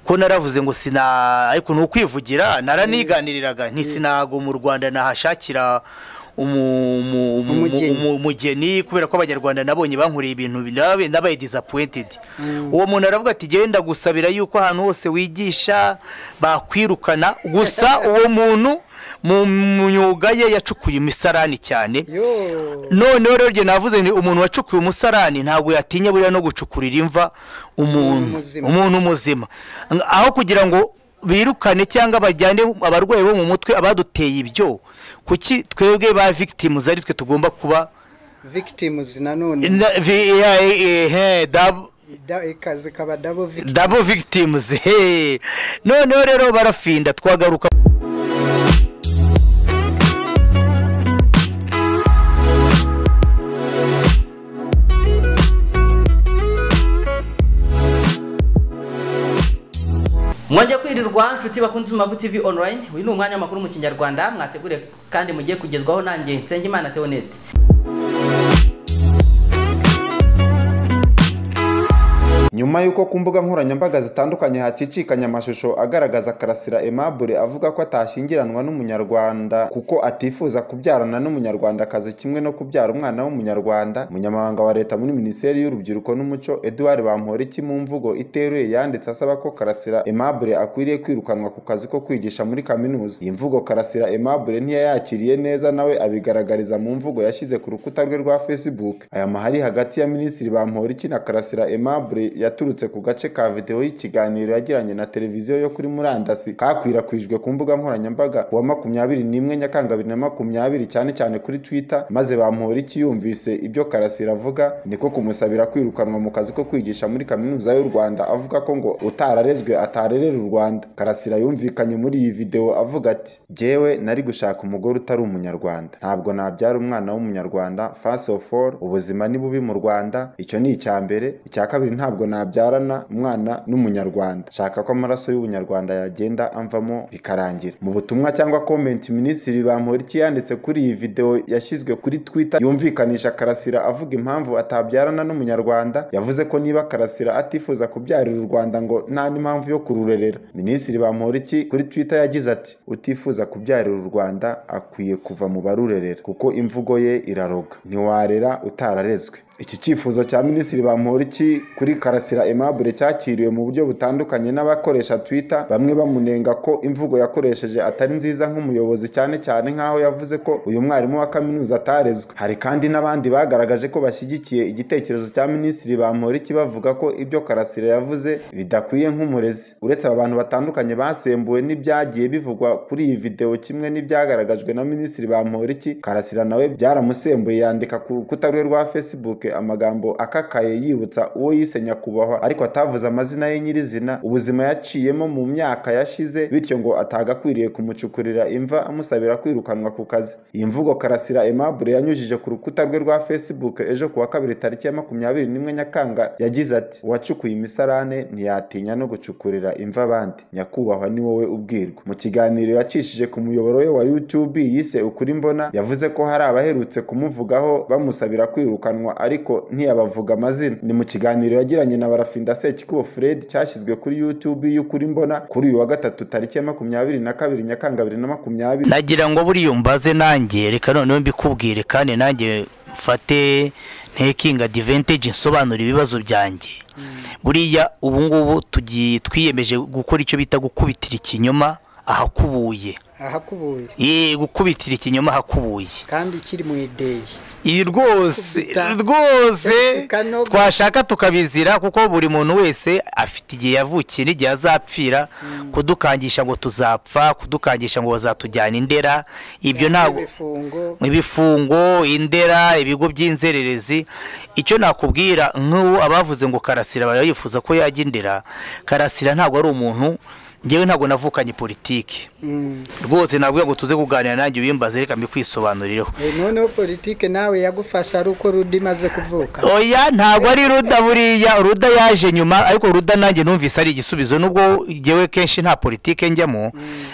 ko naravuze ngo sina ariko ni ukwivugira naraniganiriraga ntisinago mu rwanda nahashakira umu- umu- umu- Umugeni. umu- umugeni kubera ko abanyarwanda nabonye bankoreye ibintu nabe- nabaye disappointed uwo muntu aravuga ati genda gusabira yuko ahantu hose wigisha bakwirukana gusa uwo muntu mu myuga ye yacukuye imisarani cyane Yo. noneho rero njye navuze nti umuntu wacukuye umusarani ntabwo yatinya buriya no gucukurira imva umuntu muzima. umuntu muzima Ng- aho kugira ngo birukane cyangwa bajyane abarwayi bo mu mutwe abaduteye ibyo kuki twebwe ba victims ari twe tugomba kuba victims nanone Na- vi- ya- eh, eh, dab- Da- ikazi kaba double victim double victims he noneho rero barafinda twagaruka mwajya kwirirwa nshuti bakunze Imagu TV online uyu ni umwanya w'amakuru mu kinyarwanda mwategure kandi mugiye kugezwaho nanjye nsengimana theoneste nyuma y'uko ku mbuga nkoranyambaga zitandukanye hakicikanye amashusho agaragaza karasira aimable avuga ko atashyingiranwa n'umunyarwanda kuko atifuza kubyarana n'umunyarwandakazi kimwe no kubyara umwana w'umunyarwanda umunyamabanga wa leta muri minisiteri y'urubyiruko n'umuco edouard bamporiki mu mvugo iteruye yanditse asaba ko karasira aimable akwiriye kwirukanwa ku kazi ko kwigisha muri kaminuza iyi mvugo karasira aimable ntiyayakiriye neza nawe abigaragariza mu mvugo yashyize ku rukuta rwe rwa facebook aya mahari hagati ya minisitiri bamporiki na karasira aimable yaturutse ku gace ka videwo y'ikiganiro yagiranye na televiziyo yo kuri murandasi kakwirakwijwe ku mbuga nkoranyambaga ku wa makumyabiri n'imwe nyakanga bibiri na makumyabiri cyane cyane kuri twitter maze bamporiki yumvise ibyo karasira avuga niko kumusabira kwirukanwa mu kazi ko kwigisha muri kaminuza y'u rwanda avuga ko ngo utararezwe atarerera u rwanda karasira yumvikanye muri iyi videwo avuga ati jyewe nari gushaka umugore utari umunyarwanda ntabwo nabyara umwana w'umunyarwanda first of all ubuzima ni bubi mu rwanda icyo ni icya mbere icya kabiri ntabwo nabyarana umwana n'umunyarwanda shaka ko amaraso y'ubunyarwanda yagenda amvamo bikarangira mu butumwa cyangwa komenti minisitiri bamporiki yanditse kuri iyi videwo yashyizwe kuri twitter yumvikanisha karasira avuga impamvu atabyarana n'umunyarwanda yavuze ko niba karasira atifuza kubyarira u rwanda ngo nta n'impamvu yo kururerera minisitiri bamporiki kuri twitter yagize ati utifuza kubyarira u rwanda akwiye kuva mu barurerera kuko imvugo ye iraroga ntiwarera utararezwe iki cyifuzo cya minisitiri bamporiki kuri karasira aimable cyakiriwe mu buryo butandukanye n'abakoresha twitter bamwe bamunenga ko imvugo yakoresheje atari nziza nk'umuyobozi cyane cyane nk'aho yavuze ko uyu mwarimu wa kaminuza atarezwe hari kandi n'abandi bagaragaje ko bashyigikiye igitekerezo cya minisitiri bamporiki bavuga ko ibyo karasira yavuze bidakwiye nk'umurezi uretse aba bantu batandukanye basembuwe n'ibyagiye bivugwa kuri iyi videwo kimwe n'ibyagaragajwe na minisitiri bamporiki karasira nawe byaramusembuye yandika ku rukuta rwe rwa facebook amagambo akakaye yibutsa uwo yise nyakubahwa ariko atavuze amazina ye nyirizina ubuzima yaciyemo mu myaka yashize bityo ngo atagakwiriye kumucukurira imva amusabira kwirukanwa ku kazi iyi mvugo karasira aimable yanyujije ku rukuta rwe rwa facebook ejo ku wa kabiri tariki ya makumyabiri n'imwe nyakanga yagize ati uwacukuye imisarane ntiyatinya no gucukurira imva abandi nyakubahwa ni wowe ubwirwa mu kiganiro yacishije ku muyoboro we wa youtube yise ukuri mbona yavuze ko hari abaherutse kumuvugaho bamusabira kwirukanwa ariko ntiyabavuga amazina ni mu kiganiro yagiranye na barafinda sekikubo fred cyashyizwe kuri youtube y'ukuri mbona kuri uyu wa gatatu tariki ya makumyabiri na kabiri nyakanga bibiri na makumyabiri nagira ngo buriya mbaze nanjye reka noneho mbikubwire kandi nanjye mfate ntekinga diventeje nsobanura ibibazo byanjye buriya ubu ngubu tugiye twiyemeje gukora icyo bita gukubitira ikinyoma ahakubuye ahakubuye Ye, gukubitira ikinyoma ahakubuye kandi kiri mu ideyi iyi rwose Kubita. rwose Kanogo. twashaka tukabizira kuko buri muntu wese afite igihe yavukiye n'igihe azapfira kudukangisha ngo tuzapfa kudukangisha ngo bazatujyana indera ibyo ntabwo ibifungo ibifungo indera ibigo by'inzererezi icyo nakubwira nk'ubu abavuze ngo karasira barayifuza ko yajya indera karasira ntabwo ari umuntu ngewe ntabwo navukanye politiki Mm. rwose nabwo ngo tuze kuganira nanjye ubimbaze reka mbikwisobanurireho Eh, noneho politike nawe yagufasha ari uko ruda imaze kuvuka oya ntabwo ari ruda buriya ruda yaje nyuma ariko ruda nanjye numvise ari igisubizo nubwo ngewe kenshi nta politike njyamo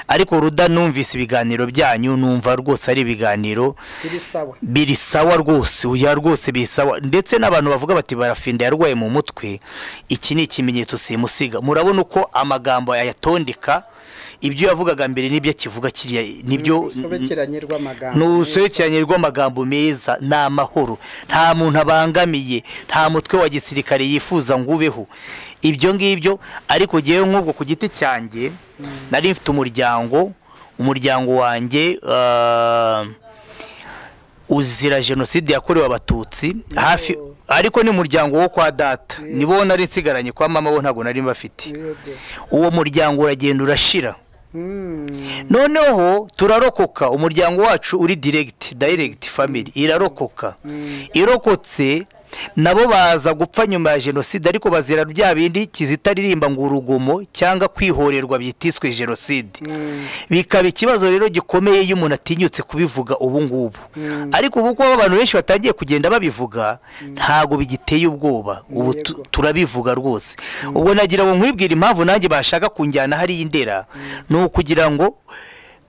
ariko ruda numvise ibiganiro byanyu numva rwose ari ibiganiro biri sawa biri sawa rwose uya rwose biri sawa ndetse n'abantu bavuga bati barafinda yarwaye mu mutwe iki ni ikimenyetso simusiga murabona uko amagambo yayatondeka ibyo yavugaga mbere n'ibyo akivuga kiriya nibyo usobekeranye rw'amagambo ni urusobekeranye rw'amagambo meza ni amahoro nta muntu abangamiye nta mutwe wa gisirikare yifuza ngo ubeho ibyo ngibyo ariko ngewe nk'ubwo ku giti cyanjye nari mfite umuryango umuryango wanjye ah, uzira jenoside yakorewe abatutsi hafi ariko ni umuryango wo kwa data nibo nari nsigaranye kwa mama bo ntabwo nari mbafite Yego. uwo muryango uragenda urashira Mm. noneho turarokoka umuryango wacu uri direct direct family irarokoka irokotse nabo baza gupfa nyuma ya jenoside ariko bazira bya bindi kizitaririmba ngo urugomo cyangwa kwihorerwa byitiswe jenoside bikaba ikibazo rero gikomeye iyo umuntu atinyutse kubivuga ubu ngubu ariko ubu ko abantu benshi batangiye kugenda babivuga ntabwo bigiteye ubwoba ubu tu- Yego. turabivuga rwose ubwo nagira ngo nkwibwire impamvu nanjye bashaka kunjyana hariya indera ni ukugira ngo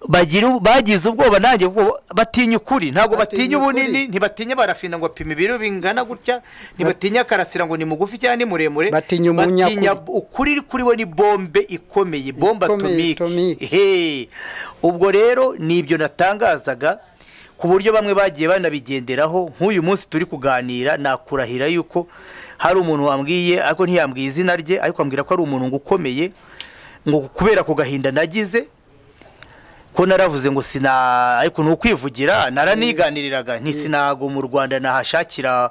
bagire- bagize ubwoba nanjye kuko batinya ukuri ntabwo batinya Batinya ubunini ukuri. ntibatinya barafina ngo apime ibiro bingana gutya ntibatinya akarasira ngo ni mugufi cyangwa ni muremure Batinya umunyakuri. Batinya ukuri kuri we ni bombe ikomeye bombe Ikomeye, atomike atomike. Hey, ubwo rero ni ibyo natangazaga ku buryo bamwe bagiye banabigenderaho nk'uyu munsi turi kuganira nakurahira yuko hari umuntu wambwiye ariko ntiyambwiye izina rye ariko ambwira ko ari umuntu ngo ukomeye ngo kubera ku gahinda nagize ko naravuze ngo sina ariko ni ukwivugira naraniganiriraga nti sinago mu rwanda nahashakira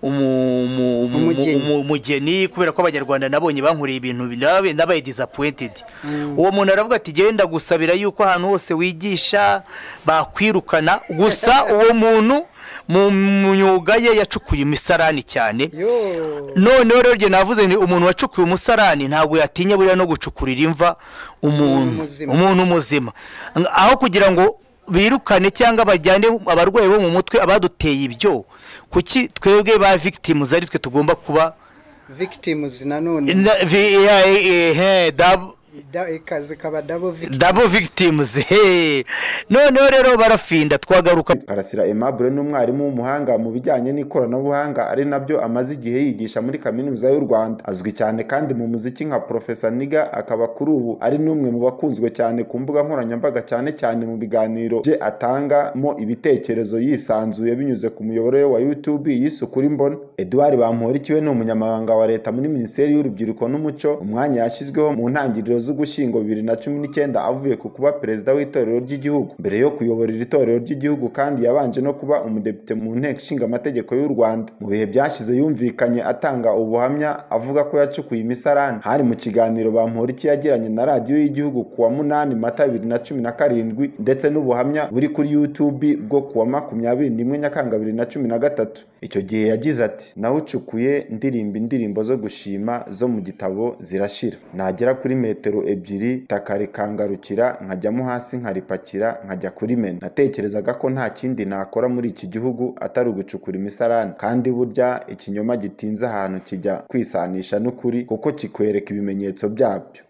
umu- umu- umu- Umugeni. umu- umugeni kubera ko abanyarwanda nabonye bankoreye ibintu birabe nabaye disappointed uwo muntu aravuga ati genda gusabira yuko ahantu hose wigisha bakwirukana gusa uwo muntu mu myuga ye yacukuye imisarani cyane Yo. noneho rero njye navuze ni umuntu wacukuye umusarani ntabwo yatinya buriya no gucukurira imva umuntu muzima. umuntu muzima Ng- aho kugira ngo birukane cyangwa bajyane abarwayi bo mu mutwe abaduteye ibyo kuki twebwe ba victims ari twe tugomba kuba victims nanone Na- vi- ya- eh, eh, he, dab- Da- ikaze kaba double victim double victims he noneho rero barafinda twagaruka Karasira Aimable ni umwarimu w'umuhanga mu bijyanye n'ikoranabuhanga ari nabyo amaze igihe yigisha muri kaminuza y'u Rwanda azwi cyane kandi mu muziki nka Professor Niga akaba kuri ubu ari n'umwe mu bakunzwe cyane ku mbuga nkoranyambaga cyane cyane mu biganiro bye atangamo ibitekerezo yisanzuye binyuze ku muyoboro we wa YouTube yise ukuri mbona Edouard Bamporiki we ni umunyamabanga wa leta muri Minisiteri y'Urubyiruko n'Umuco umwanya yashyizweho mu ntangiriro z'ugushyingo bibiri na cumi n'icyenda avuye ku kuba perezida w'itorero ry'igihugu mbere yo kuyobora iri torero ry'igihugu kandi yabanje no kuba umudepite mu nteko ishinga amategeko y'u Rwanda mu bihe byashize yumvikanye atanga ubuhamya avuga ko yacukuye imisarane hari mu kiganiro Bamporiki yagiranye na radiyo y'igihugu ku wa munani Mata bibiri na cumi na karindwi ndetse n'ubuhamya buri kuri YouTube bwo ku wa makumyabiri n'imwe Nyakanga bibiri na cumi na gatatu icyo gihe yagize ati nawe ucukuye ndirimba indirimbo zo gushima zo mu gitabo zirashira nagera kuri metero ebyiri itaka rikangarukira nkajyamo hasi nkaripakira nkajya kurimena natekerezaga ko nta kindi nakora muri iki gihugu atari ugucukura imisarane kandi burya ikinyoma gitinze ahantu kijya kwisanisha n'ukuri kuko kikwereka ibimenyetso byabyo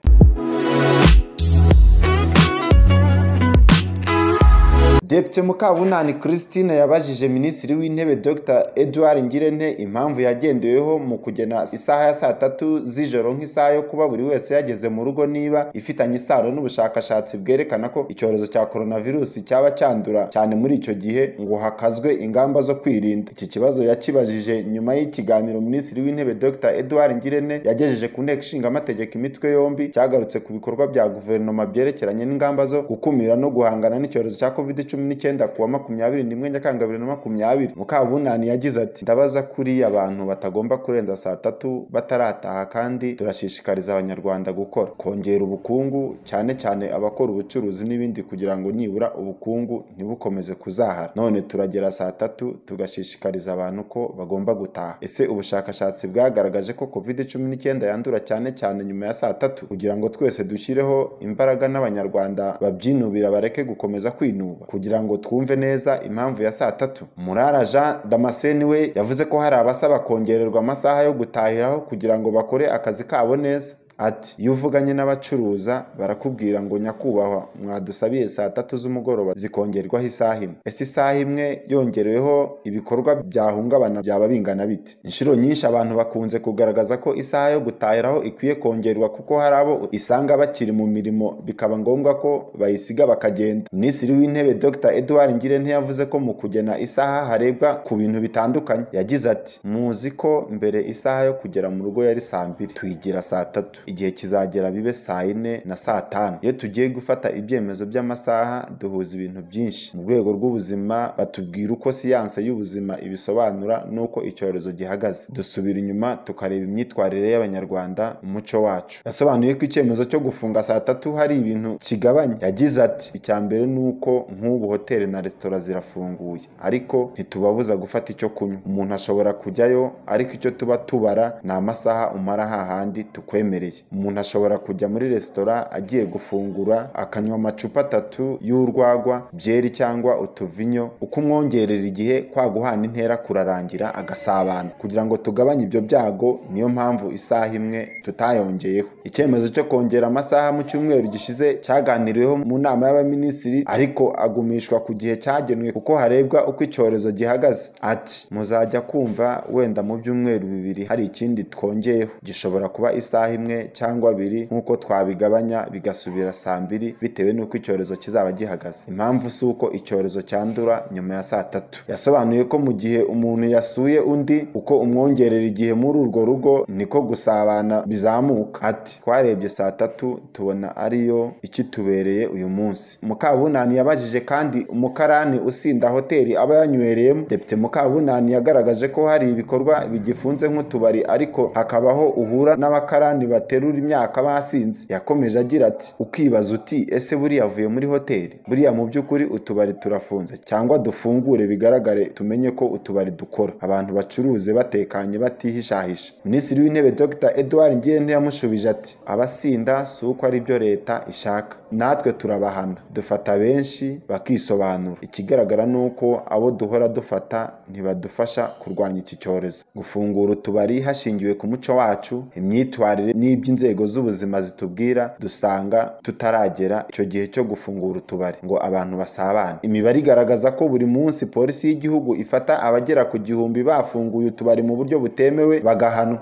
Depite Mukabunani Christine yabajije Minisitiri w'Intebe Dr Edouard Ngirente impamvu yagendeweho mu kugena isaha ya saa tatu z'ijoro nk'isaha yo kuba buri wese yageze mu rugo niba ifitanye isano n'ubushakashatsi bwerekana ko icyorezo cya coronavirus cyaba cyandura cyane muri icyo gihe ngo hakazwe ingamba zo kwirinda. Iki kibazo yakibajije nyuma y'ikiganiro Minisitiri w'Intebe Dr Edouard Ngirente yagejeje ku nteko ishinga amategeko imitwe yombi cyagarutse ku bikorwa bya guverinoma byerekeranye n'ingamba zo gukumira no guhangana n'icyorezo cya covid cumi cumi n'icyenda ku wa makumyabiri n'imwe nyakanga bibiri na makumyabiri mukabunani yagize ati ndabaza kuri abantu batagomba kurenza saa tatu batarataha kandi turashishikariza abanyarwanda gukora kongera ubukungu cyane cyane abakora ubucuruzi n'ibindi kugira ngo nibura ubukungu ntibukomeze kuzahara none turagera saa tatu tugashishikariza abantu ko bagomba gutaha ese ubushakashatsi bwagaragaje ko covid cumi n'icyenda yandura cyane cyane nyuma ya saa tatu kugira ngo twese dushyireho imbaraga n'abanyarwanda babyinubira bareke gukomeza kwinuba kugira ngo twumve neza impamvu ya saa tatu murara jean damascene we yavuze ko hari abasaba kongererwa amasaha yo gutahiraho kugira ngo bakore akazi kabo neza ati iyo uvuganye n'abacuruza barakubwira ngo nyakubahwa mwadusabiye saa tatu z'umugoroba zikongerwaho isaha imwe ese isaha imwe yongereweho ibikorwa byahungabana byaba bingana bite inshuro nyinshi abantu bakunze kugaragaza ko isaha yo gutahiraho ikwiye kongerwa kuko hari abo isanga bakiri mu mirimo bikaba ngombwa ko bayisiga bakagenda minisitiri w'intebe dr edouard ngirente yavuze ko mu kugena isaha harebwa ku bintu bitandukanye yagize ati muzi ko mbere isaha yo kugera mu rugo yari saa mbiri tuyigira saa tatu igihe kizagera bibe saa yine na saa tanu iyo tugiye gufata ibyemezo by'amasaha duhuza ibintu byinshi mu rwego rw'ubuzima batubwira uko siyanse y'ubuzima ibisobanura n'uko icyorezo gihagaze dusubira inyuma tukareba imyitwarire y'abanyarwanda umuco wacu yasobanuye ko icyemezo cyo gufunga saa tatu hari ibintu kigabanya yagize ati icya mbere ni uko nk'ubu hoteli na resitora zirafunguye ariko ntitubabuza gufata icyo kunywa umuntu ashobora kujyayo ariko icyo tuba tubara ni amasaha umara hahandi tukwemerera umuntu ashobora kujya muri resitora agiye gufungura akanywa amacupa atatu y'urwagwa byeri cyangwa utuvinyo uko umwongerera igihe kwa guhana intera kurarangira agasabana kugira ngo tugabanye ibyo byago niyo mpamvu isaha imwe tutayongeyeho icyemezo cyo kongera amasaha mu cyumweru gishize cyaganiriweho mu nama y'abaminisitiri ariko agumishwa ku gihe cyagenwe kuko harebwa uko icyorezo gihagaze ati muzajya kumva wenda mu byumweru bibiri hari ikindi twongeyeho gishobora kuba isaha imwe cyangwa abiri nk'uko twabigabanya bigasubira saa mbiri bitewe n'uko icyorezo kizaba gihagaze impamvu si uko icyorezo cyandura nyuma ya saa tatu yasobanuye ko mu gihe umuntu yasuye undi uko umwongerera igihe muri urwo rugo niko gusabana bizamuka ati twarebye saa tatu tubona ariyo ikitubereye uyu munsi mukabunani yabajije kandi umukarani usinda hoteli aba yanywereyemo depite mukabunani yagaragaje ko hari ibikorwa bigifunze nk'utubari ariko hakabaho uhura n'abakarani baterura imyaka basinze yakomeje agira ati ukibaza uti ese buriya avuye muri hoteli buriya mu by'ukuri utubari turafunze cyangwa dufungure bigaragare tumenye ko utubari dukora abantu bacuruze batekanye batihishahisha minisitiri w'intebe dr edouard ngirente yamushubije ati abasinda si uko ari byo leta ishaka natwe turabahana dufata benshi bakisobanura ikigaragara ni uko abo duhora dufata ntibadufasha kurwanya iki cyorezo gufungura utubari hashingiwe ku muco wacu imyitwarire n'iby'inzego z'ubuzima zitubwira dusanga tutaragera icyo gihe cyo gufungura utubari ngo abantu basabane imibare igaragaza ko buri munsi polisi y'igihugu ifata abagera ku gihumbi bafunguye utubari mu buryo butemewe bagahanwa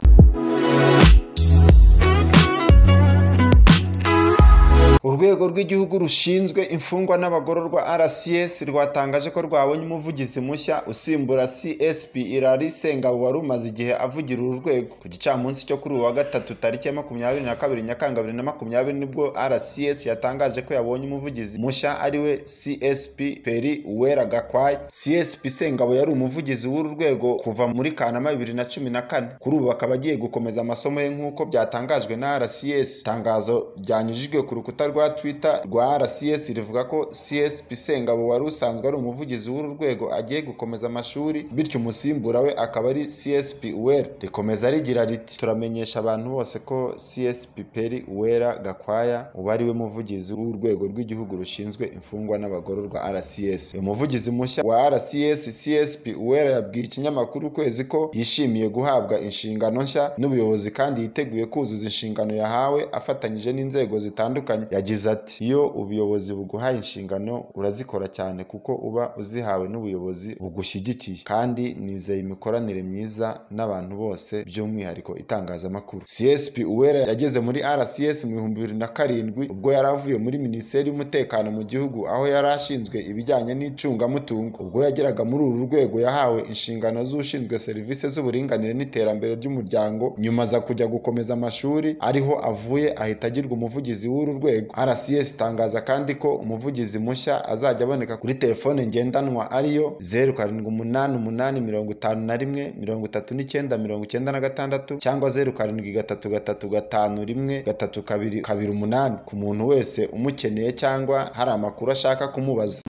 urwego rw'igihugu rushinzwe imfungwa n'abagororwa rcs rwatangaje ko rwabonye umuvugizi mushya usimbura csp irari sengabo wari umaze igihe avugira uru rwego ku gicamunsi cyo kuri uyu wa gatatu tariki ya makumyabiri na kabiri nyakanga bibiri na makumyabiri nibwo rcs yatangaje ko yabonye umuvugizi mushya ariwe csp peri uwera gakwai csp sengabo yari umuvugizi w'uru rwego kuva muri kanama bibiri na cumi na kane kuri ubu bakaba agiye gukomeza amasomo ye nk'uko byatangajwe na rcs itangazo ryanyujijwe ku rukuta rwa twitter rwa rcs rivuga ko csp sengabo wari usanzwe ari umuvugizi w'uru rwego agiye gukomeza amashuri bityo umusimbura we akaba ari csp uwera rikomeza rigira riti turamenyesha abantu bose ko csp peri uwera gakwaya uba ari we muvugizi w'urwego rw'igihugu rushinzwe imfungwa n'abagororwa rcs uyu muvugizi mushya wa rcs csp uwera yabwiye ikinyamakuru ukwezi ko yishimiye guhabwa inshingano nshya n'ubuyobozi kandi yiteguye kuzuza inshingano yahawe afatanyije n'inzego zitandukanye yagize ati iyo ubuyobozi buguhaye inshingano urazikora cyane kuko uba uzihawe n'ubuyobozi bugushyigikiye kandi nizeye imikoranire myiza n'abantu bose by'umwihariko itangazamakuru csp uwera yageze muri rcs mu bihumbi bibiri na karindwi ubwo yari avuye muri minisiteri y'umutekano mu gihugu aho yari ashinzwe ibijyanye n'icungamutungo ubwo yageraga muri uru rwego yahawe inshingano z'ushinzwe serivisi z'uburinganire n'iterambere ry'umuryango nyuma aza kujya gukomeza amashuri ariho avuye ahita agirwa umuvugizi w'uru rwego rcs itangaza kandi ko umuvugizi mushya azajya aboneka kuri telefone ngendanwa ariyo zeru karindwi umunani umunani mirongo itanu na rimwe mirongo itatu n'icyenda mirongo icyenda na gatandatu cyangwa zeru karindwi gatatu gatatu gatanu rimwe gatatu kabiri kabiri umunani ku muntu wese umukeneye cyangwa hari amakuru ashaka kumubaza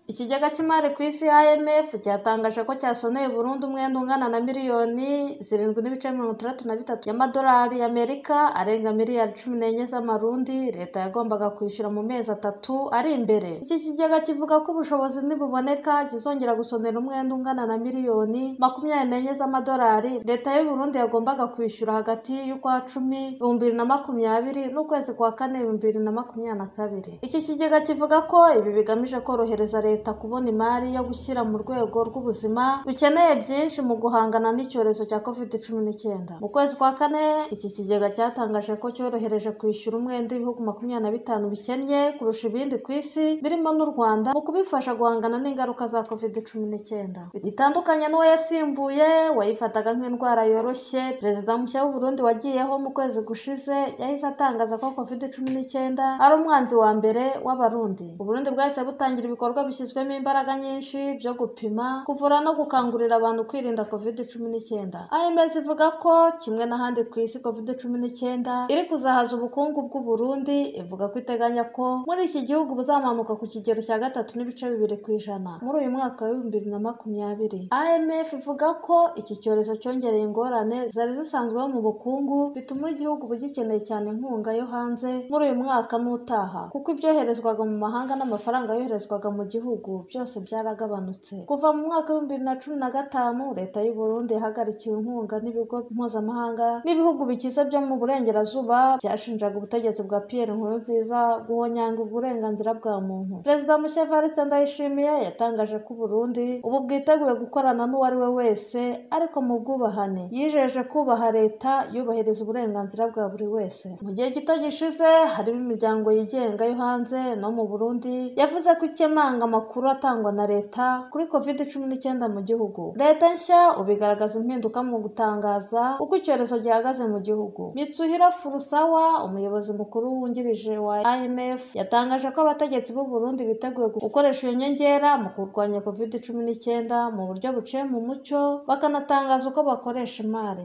ikigega cy'imari ku isi IMF cyatangaje ko cyasoneye burundu umwenda ungana na miliyoni zirindwi n'ibice mirongo itandatu na bitatu y'amadolari y'amerika arenga miliyari cumi n'enye z'amarundi leta yagombaga kwishyura mu mezi atatu ari imbere iki kigega kivuga ko ubushobozi nibuboneka kizongera gusonera umwenda ungana na miliyoni makumyabiri n'enye z'amadolari leta y'uburundi yagombaga kwishyura hagati y'ukwa cumi ibihumbi bibiri na makumyabiri n'ukwezi kwa kane ibihumbi bibiri na makumyabiri na kabiri iki kigega kivuga ko ibi bigamije korohereza leta leta kubona imari yo gushyira mu rwego rw'ubuzima rukeneye byinshi mu guhangana n'icyorezo cya covid cumi n'icyenda mu kwezi kwa kane iki kigega cyatangaje ko cyorohereje kwishyura umwenda ibihugu makumyabiri na bitanu bikennye kurusha ibindi ku isi birimo n'u rwanda mu kubifasha guhangana n'ingaruka za covid cumi n'icyenda bitandukanye n'uwo yasimbuye wayifataga nk'indwara yoroshye perezida mushya w'uburundi wagiyeho mu kwezi gushize yahise atangaza ko covid cumi n'icyenda ari umwanzi wa mbere w'abarundi uburundi bwahise butangira ibikorwa bishyizwe bishyizwemo imbaraga nyinshi byo gupima kuvura no gukangurira abantu kwirinda covid cumi n'icyenda imez ivuga ko kimwe n'ahandi ku isi covid cumi n'icyenda iri kuzahaza ubukungu bw'uburundi ivuga ko iteganya ko muri iki gihugu buzamanuka ku kigero cya gatatu n'ibice bibiri ku ijana muri uyu mwaka w'ibihumbi bibiri na makumyabiri imf ivuga ko iki cyorezo cyongereye ingorane zari zisanzweho mu bukungu bituma igihugu bugikeneye cyane inkunga yo hanze muri uyu mwaka n'utaha kuko ibyoherezwaga mu mahanga n'amafaranga yoherezwaga mu gihugu gihugu byose byaragabanutse kuva mu mwaka w'ibihumbi bibiri na cumi na gatanu leta y'u Burundi yahagarikiwe inkunga n'ibigo mpuzamahanga n'ibihugu bikize byo mu burengerazuba byashinjaga ubutegetsi bwa Pierre Nkurunziza guhonyanga uburenganzira bwa muntu perezida mushya Evariste Ndayishimiye yatangaje ko Burundi ubu bwiteguye gukorana n'uwari we wese ariko mu bwubahane yijeje kubaha leta yubahiriza uburenganzira bwa buri wese mu gihe gito gishize harimo imiryango yigenga yo hanze no mu Burundi yavuze ko ikemanga amakuru atangwa na leta kuri covid cumi n'icyenda mu gihugu leta nshya ubigaragaza impinduka mu gutangaza uko icyorezo gihagaze mu gihugu mitsuhira furusawa umuyobozi mukuru wungirije wa imf yatangaje ko abategetsi b'u Burundi biteguye gukoresha iyo nyongera mu kurwanya covid cumi n'icyenda mu buryo buciye mu mucyo bakanatangaza uko bakoresha imari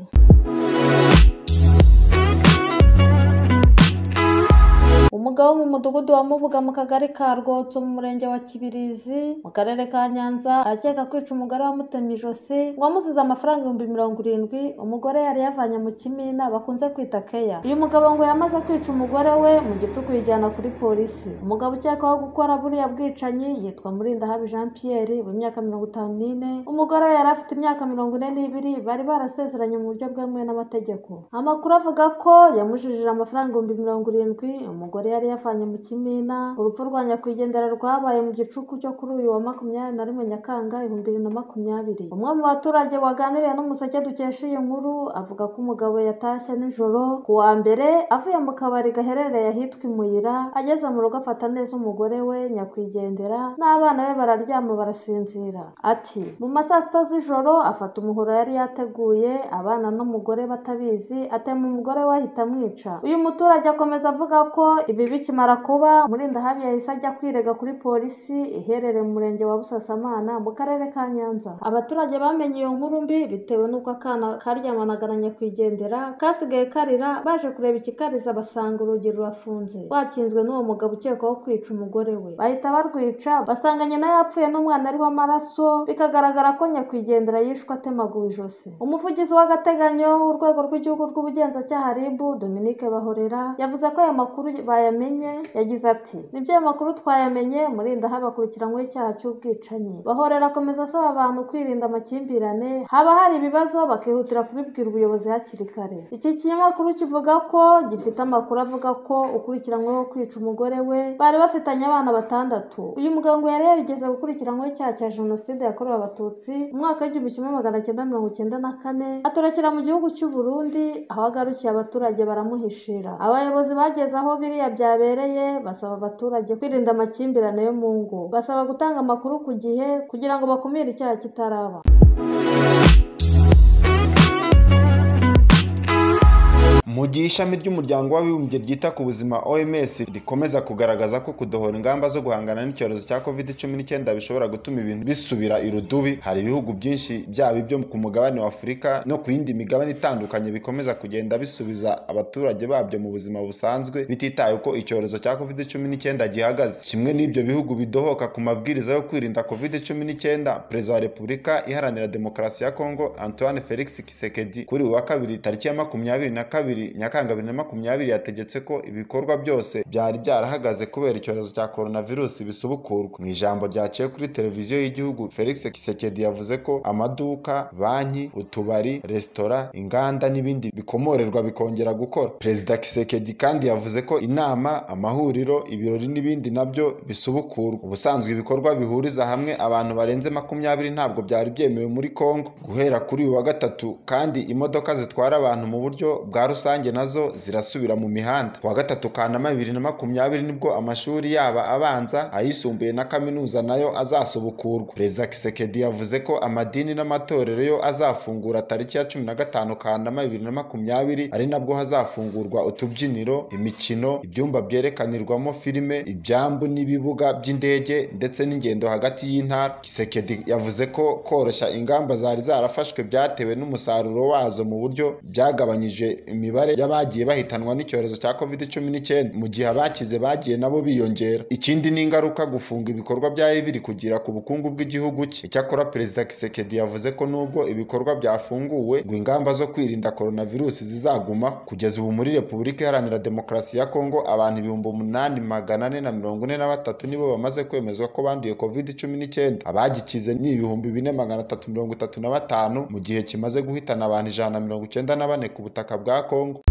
umugabo wo mu mudugudu wa mubuga mu kagari ka rwotso mu murenge wa kibirizi mu karere ka nyanza arakeka kwica umugore wamutemye ijosi ngo amusize amafaranga ibihumbi mirongo irindwi umugore yari yavanye mu kimina bakunze kwita keya uyu mugabo ngo yamaze kwica umugore we mu gicuku yijyana kuri polisi umugabo ukekwaho gukora buriya bwicanyi yitwa murindahabi jean pierre w'imyaka mirongo itanu n'ine umugore we yari afite imyaka mirongo ine n'ibiri bari barasezeranye mu buryo bwemewe n'amategeko amakuru avuga ko yamujijije amafaranga ibihumbi mirongo irindwi umugore yari yavanye mu kimina urupfu rwa nyakwigendera rwabaye mu gicuku cyo kuri uyu wa makumyabiri na rimwe nyakanga ibihumbi bibiri na makumyabiri umwe mu baturage waganiriye n'umuseke dukesha iyi nkuru avuga ko umugabo yatashye nijoro ku wa mbere avuye mu kabari gaherereye ahitwa imuyira ageze mu rugo afata neza umugore we nyakwigendera n'abana be bararyama barasinzira ati mu ma saa sita z'ijoro afata umuhoro yari yateguye abana n'umugore batabizi atema umugore we ahita amwica uyu muturage akomeza avuga ko ibi ibi bikimara kuba murindahabi yahise ajya kwirega kuri polisi iherereye mu murenge wa busasamana mu karere ka nyanza abaturage bamenye iyo nkuru mbi bitewe n'uko akana karyamanagana na nyakwigendera kasigaye karira baje kureba ikikariza basanga urugi rurafunze rwakinzwe n'uwo mugabo ukekwaho kwica umugore we bahita barwica basanga nyina yapfuye n'umwana ariho amaraso bikagaragara ko nyakwigendera yishwe atemaguwe ijosi umuvugizi w'agateganyo w'urwego rw'igihugu rw'ubugenzacyaha ribu dominique bahorera yavuze ko aya makuru baya yamenye yagize ati nibyo ayo makuru twayamenye murinda habakurikiranyweho icyaha cy'ubwicanyi bahorera akomeza asaba abantu kwirinda amakimbirane haba hari ibibazo bakihutira kubibwira ubuyobozi hakiri kare iki kinyamakuru kivuga ko gifite amakuru avuga ko ukurikiranyweho kwica umugore we bari bafitanye abana batandatu uyu mugabo ngo yari yarigeze gukurikiranyweho icyaha cya jenoside yakorewe abatutsi mu mwaka w'igihumbi kimwe magana cyenda mirongo cyenda na kane atorokera mu gihugu cy'u Burundi aho agarukiye abaturage baramuhishira abayobozi bageze aho biriya byabereye basaba abaturage kwirinda amakimbirane yo mu ngo basaba gutanga amakuru ku gihe kugira ngo bakumire icyaha kitaraba gihe ishami ry'umuryango w'abibumbye ryita ku buzima OMS rikomeza kugaragaza ko kudohora ingamba zo guhangana n'icyorezo cya COVID-19 bishobora gutuma ibintu bisubira irudubi hari ibihugu byinshi byaba ibyo ku mugabane wa Afurika no ku yindi migabane itandukanye bikomeza kugenda bisubiza abaturage babyo mu buzima busanzwe bititaye uko icyorezo cya COVID-19 gihagaze kimwe n'ibyo bihugu bidohoka ku mabwiriza yo kwirinda COVID-19 Perezida wa Repubulika iharanira demokarasi ya Kongo Antoine Felix Tshisekedi kuri uyu wa kabiri tariki ya makumyabiri na kabiri nyakanga bibiri na makumyabiri yategetse ko ibikorwa byose byari byarahagaze kubera icyorezo cya coronavirus bisubukurwa mu ijambo ryaciye kuri televiziyo y'igihugu Felix Kisekedi yavuze ko amaduka banki utubari resitora inganda n'ibindi bikomorerwa bikongera gukora perezida Kisekedi kandi yavuze ko inama amahuriro ibirori n'ibindi nabyo bisubukurwa ubusanzwe ibikorwa bihuriza hamwe abantu barenze makumyabiri ntabwo byari byemewe muri Kongo guhera kuri uyu wa gatatu kandi imodoka zitwara abantu mu buryo bwa rusange nazo zirasubira mu mihanda ku wa gatatu kanama bibiri na makumyabiri nibwo amashuri yaba abanza ayisumbuye na kaminuza nayo azasubukurwa perezida kisekedi yavuze ko amadini n'amatorero yo azafungura tariki ya cumi na gatanu kanama bibiri na makumyabiri ari nabwo hazafungurwa utubyiniro imikino ibyumba byerekanirwamo filime ibyambu n'ibibuga by'indege ndetse n'ingendo hagati y'intara kisekedi yavuze ko koroshya ingamba zari zarafashwe byatewe n'umusaruro wazo mu buryo byagabanyije imibare y'abagiye bahitanwa n'icyorezo cya covid cumi n'icyenda mu gihe abakize bagiye nabo biyongera ikindi ni ingaruka gufunga ibikorwa byari biri kugira ku bukungu bw'igihugu cye icyakora perezida kisekedi yavuze ko nubwo ibikorwa byafunguwe ngo ingamba zo kwirinda coronavirus zizaguma kugeza ubu muri repubulika iharanira demokarasi ya kongo abantu ibihumbi umunani magana ane na mirongo ine na batatu nibo bamaze kwemezwa ko banduye covid cumi n'icyenda abagikize ni ibihumbi bine magana atatu mirongo itatu na batanu mu gihe kimaze guhitana abantu ijana na mirongo icyenda na bane ku butaka bwa kongo